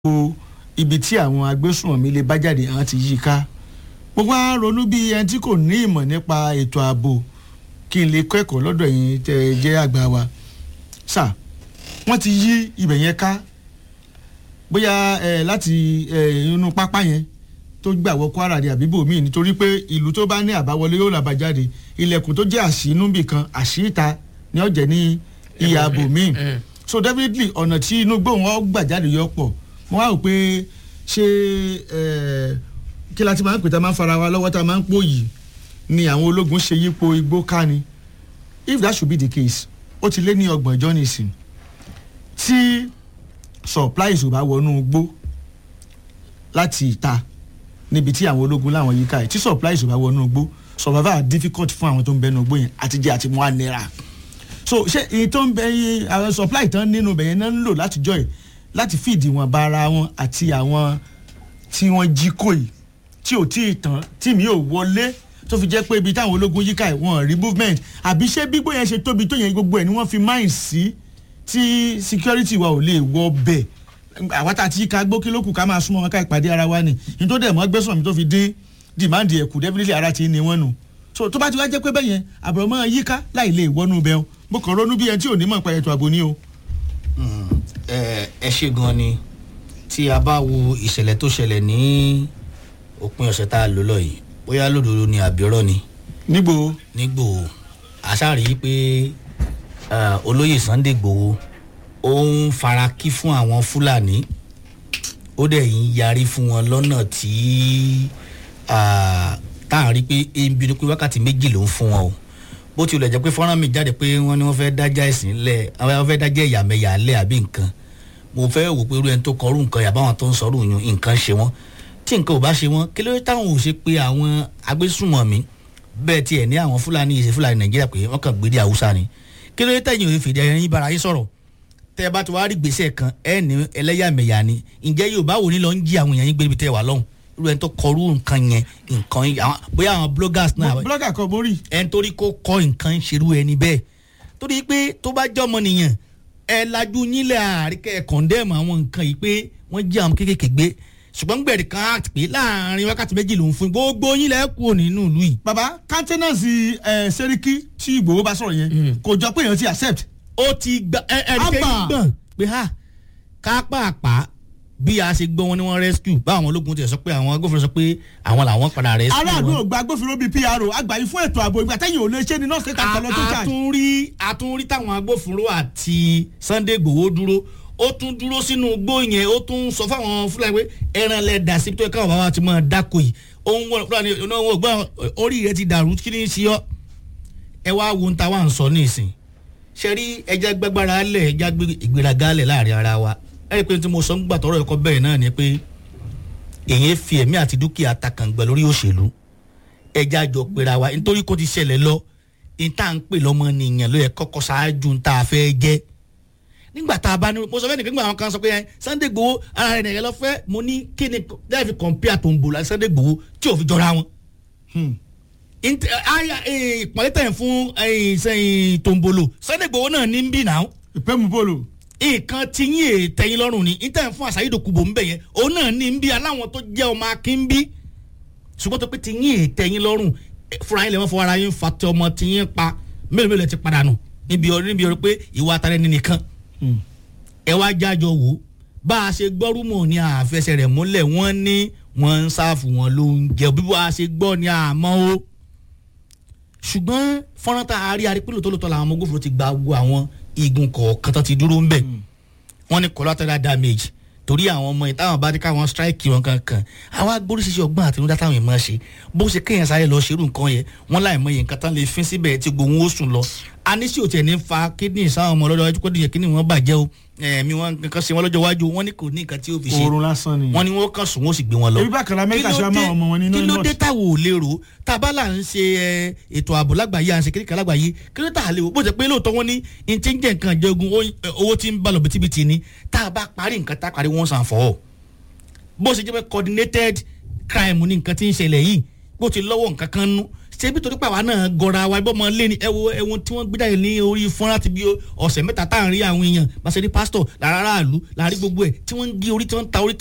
gbogbo ibi tí àwọn agbésùnmọ̀mí lè bá jáde àwọn ti yí i ká gbogbo á ronú bí ẹni tí kò ní ìmọ̀ nípa ètò ààbò kí n lè kẹ́kọ̀ọ́ lọ́dọ̀ yín tẹ́ ẹ jẹ́ àgbà wa sà wọ́n ti yí ibẹ̀ yẹn ká bóyá ẹ láti ẹ inú pápá yẹn tó gbà wọ Kwara ní àbíbò míì nítorí pé ìlú tó bá ní àbáwọlé yóò làbá jáde ilẹ̀kùn tó jẹ́ àṣínú bìkan àṣìta ni ó jẹ́ ní ìyá àbò míì so definitely ọ̀nà tí inú gbóhùn ọ gbà jáde yọ pọ̀ wọ́n á rò pé ṣé kí la ti máa ń pè tá a máa ń fara wa lọ́wọ́ tá a máa ń pò yìí ni àwọn ológun ṣe yípo igbó ká ni if that should be the case ó ti lé ní ọgbọ̀n ọjọ́ nìsín tí supplies ò bá wọnú igbó láti ìta níbi tí àwọn ológun láwọn yíká ẹ̀ tí supplies ò bá wọnú igbó survival difficult fún àwọn tó ń bẹnu igbó yẹn àtijọ́ àti mú ànira so ṣé èyí tó ń bẹ yín àwọn supply tán nínú bẹ̀yẹn náà ń lò látijọ́ yìí láti fìdí wọn bá ara wọn àti àwọn tí wọ́n jí kò yìí tí ò tí ì tán tí mi ò wọlé tó fi jẹ́ pé ibi táwọn ológun yíká ẹ̀ wọ́n rí movement àbí ṣé gbígbó yẹn ṣe tóbi tó yẹn gbogbo ẹ̀ ni wọ́n fi máìn sí tí security wa ò lè wọ bẹ̀ àwa tá a ti yíká gbó kí ló kù ká máa súnmọ́ wọn ká ìpàdé ara wa ni ní tó dẹ̀ mọ́ gbẹ́sàn mi tó fi dín dìmáàndì ẹ̀kú definitely ara ti ní wọ́n nù so tó bá ti wá jẹ́ pé bẹ́yẹn àbúrò mọ́ yíká láì lè wọnú bẹ́ẹ̀ mo kàn ronú bí ẹni tí ò ní mọ̀ nípa ètò ààbò ni o ẹ ṣe gan ni tí a bá wo ìṣẹ̀lẹ̀ tó ṣẹlẹ̀ ní òpin ọ̀sẹ̀ tá a lò lọ yìí bóyá lódodo ni àbírọ́ ni nígbò nígbò àṣàrí pé olóyè Sunday Igboho ó ń fara kí fún àwọn Fúlàní ó dẹ̀ ń yarí fún wọn lọ́nà tí tá a rí pé ebi ni pé wákàtí méjì ló ń fún wọn o bó tilẹ̀ jẹ́ pé fọ́nrán mi jáde pé wọ́n ní wọ́n fẹ́ dájà ẹ̀sìn lẹ̀ wọ́n fẹ́ dájà ẹ̀yàmẹ̀yà lẹ̀ àbí nǹkan mo fẹ́ wò pé irú ẹni tó kọrú nǹkan yàbá àwọn tó ń sọ̀rọ̀ yun nǹkan ṣe wọ́n tí nǹkan ò bá ṣe wọ́n kí ló dé táwọn ò ṣe pé àwọn agbésùnmọ̀mí bẹ́ẹ̀ tiẹ̀ ní àwọn fúlàní ìṣe fúlàní nàìjíríà pé wọ́n kàn gbédè haúsá ni kí ló dé tẹ̀yìn òye fèdè ẹ̀yìn bára yín sọ̀rọ̀ tẹ́ ẹ bá ti wá rí gbèsè kan ẹ̀ ní ẹlẹ́yàmẹ̀yà ni ǹjẹ́ yóò bá wò ní lọ ń jí àwọn èèyàn yín gbé níbi tẹ́ wà lọ́hùn irú ẹni tó kọrú nǹkan yẹn nǹkan bóyá àwọn bloggers náà. blogger kan borí. ẹni torí kó kọ nǹkan ṣerú ẹni bẹ́ẹ̀ torí pé tó bá jẹ́ ọmọ nìyẹn ẹ lajú yín lẹ́ àríkẹ́ ẹ̀ kọ̀ndẹ́mù àwọn nǹkan yìí pé wọ́n jí àwọn kéékèèké gbé ṣùgbọ́n gbẹ̀rẹ̀ kan act pé láàrin wákàtí méjì lòún fún gbogbo yín lẹ́ kú nínú ìlú yìí. baba countenance ẹ sẹ́ríkì tí Ìgbòho bá sọ̀rọ̀ yẹn kò jọ pé èèyàn ti accept. ó ti gba ẹ ẹ ẹ gbọ̀n pé ha kápáàpá bí a ṣe gbọ́ wọn ni wọ́n rescue báwọn ológun ti sọ pé àwọn agbófinró sọ pé àwọn làwọn padà rescue wọn. aráàlú ò gba agbófinró bíi PRO àgbáyé fún ètò ààbò ìgbà tẹ́yìn ò lè ṣe ni nọ́ọ̀sì kẹta kan lọ tó jà. àtúnrí àtúnrí táwọn agbófinró àti Sunday Igboho dúró ó tún dúró sínú igbó yẹn ó tún sọ fáwọn Fúlàní pé ẹran lẹ dà sí tó yẹ káwọn bàbá ti máa dáko yìí òun wọn Fúlàní onáwó gbọ́n orí rẹ ti dàrú kí ni í ṣe ọ́ ẹ wá wo ń ta wá ń sọ ní ìsìn ṣe rí ẹja gbẹgbára lẹ ẹja ìgbéraga lẹ láàrin ara wa ẹ̀rí pé tí mo sọ ń gbà tọrọ ẹ̀kọ́ bẹ́ẹ̀ náà ni pé èyí fi ẹ̀mí àti dúkìá takàngbẹ̀ lórí òṣèlú ẹja jọ pera wa nítorí kó ti ṣẹlẹ̀ lọ níta ń pè lọ́mọ nìyẹn ló yẹ kọ́kọ́ ṣáájú níta fẹ́ jẹ́ nígbà tá a bá ní mo sọ fẹ́ nìkan nígbà àwọn kan sọ pé Sunday Igboho ara rẹ̀ nìyẹn lọ fẹ́ mo ní kí ni láì fi compare tó ń bò láti Sunday Igboho tí ò fi jọra wọn. ìpàdé tẹ̀ fún tòǹbòlò Sunday Igboho náà ní ń bì náà. ìpẹ́mú bòlò nǹkan tí yín ètẹ̀yìn lọ́rùn ni níta fún àṣàyídò kùbò ńbẹ yẹn òun náà ní ń bí aláwọn tó jẹ́ ọmọ akin ń bí ṣùgbọ́n tó pé tí yín ètẹ̀yìn lọ́rùn fúnra yín lè wọ́n fọwọ́ ara yín fa tí ọmọ tí yín pa mélòó mélòó ti padà nù níbi ọ̀rọ̀ níbi ọ̀rọ̀ pé ìwà àtàrẹ ní nìkan ẹ wá jájọ wò bá a ṣe gbọ́ rúmọ̀ ní àfẹsẹ̀ rẹ̀ múlẹ̀ wọ́n ní wọ́n ń sáfù wọn ló ń jẹ bí wọ́n a ṣe gbọ́ ní àmọ́ o ṣùgbọ́n fọ́nrán tá a rí arípínlò tó lótọ́ làwọn ọmọ ogun ti gba gbogbo àwọn igun kọ̀ọ̀kan tó ti dúró ń bẹ̀ wọ́n ní collateral damage torí àwọn ọmọ yìí táwọn bá dé káwọn strike wọn kankan àwọn agbóríṣiṣẹ́ ọgbọ́n àtinúdá táwọn èèyàn máa ṣe bó ṣe kéèyàn sáré lọ ṣerú nǹkan yẹn wọ́n láì mọ iye nǹkan tán lè fín síbẹ̀ tí gbòòwò ó sùn lọ aníṣe òtí ẹ̀ ní fa kídìní sáwọn ọmọ lọ́jọ́ iwájú kọ́dìyẹ kíní wọn bàjẹ́ o ẹ̀mí wọn kankan ṣe wọn lọ́jọ́ iwájú wọn ní kò ní nǹkan tí ó fi ṣe oorun lásán ni wọn ni wọn kàn sùn wọn sì gbé wọn lọ. ebi bá kàrà amẹ́ríkà ṣe máa ọmọ wọn nínú kí ló dé táwọn ò lérò tábàlà ń ṣe ètò ààbò lágbàáyé à ń ṣe kékeré lágbàáyé kí ló tà lè wò bó ṣe pé lóòótọ́ wọn ní n ti ń jẹ́ nǹkan jẹ́gun owó tí ń bá lọ bìtìbìtì ni tá a bá parí nǹkan tá a parí wọ́n sàn fọ́ bó ṣe jẹ́ pé coordinated crime ní nǹkan tí ń ṣẹlẹ̀ yìí bó ti lọ́wọ́ nǹkan kan nú ṣé bí torí pé àwa náà gọra wa ibọ́ ọmọ lé ní ẹwo ẹwọn tí wọ́n gbé jáde ní orí fọ́nrán ti bí ọ̀sẹ̀ mẹ́ta tá à ń rí àwọn èèyàn bá ṣe rí pásítọ̀ lára aráàlú láàrí gbogbo ẹ̀ tí wọ́n ń gé orí tí wọ́n ń ta orí